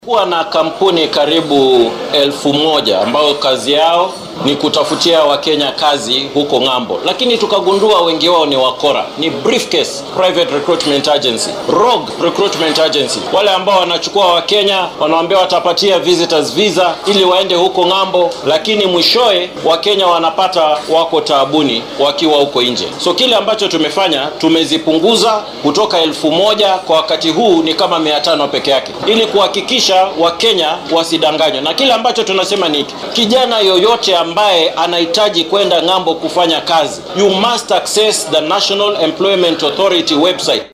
Kuwa na kampuni karibu elfu moja ambayo kazi yao ni kutafutia Wakenya kazi huko ng'ambo, lakini tukagundua wengi wao ni wakora, ni briefcase private recruitment agency, rogue recruitment agency, wale ambao wanachukua Wakenya wanawaambia watapatia visitors visa ili waende huko ng'ambo, lakini mwishoe Wakenya wanapata wako taabuni wakiwa huko nje. So kile ambacho tumefanya tumezipunguza kutoka elfu moja kwa wakati huu ni kama mia tano peke yake, ili kuhakikisha Wakenya wasidanganywe. Na kile ambacho tunasema ni hiki, kijana yoyote ambaye anahitaji kwenda ng'ambo kufanya kazi, you must access the National Employment Authority website.